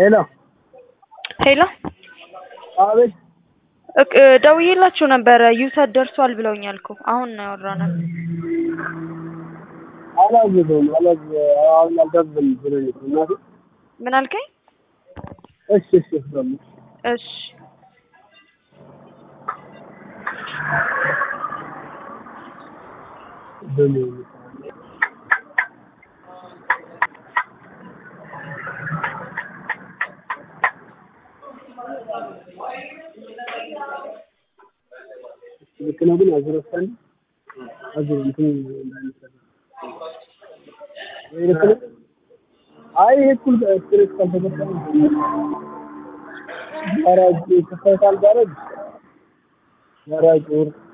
ሄሎ ሄሎ አቤት እቅ- ደውዬላችሁ ነበረ ዩሰት ደርሷል ብለውኛል እኮ አሁን ነው ያወራነው። አላዘዘውም አላዘ አሁን አልጋዘም ብሎኝ ነው እናቴ ምን አልከኝ? እሺ እሺ እሰማለሁ እሺ በምን ልክ ነው ግን አዝረሳን አዝረ እንትን እንዳይመስል ይሄ ልክ ነው። አይ ይሄ እኩል ስትሬስ ካልተገባ ጋራጅ ከፈታል ጋራጅ ጋራጅ ወር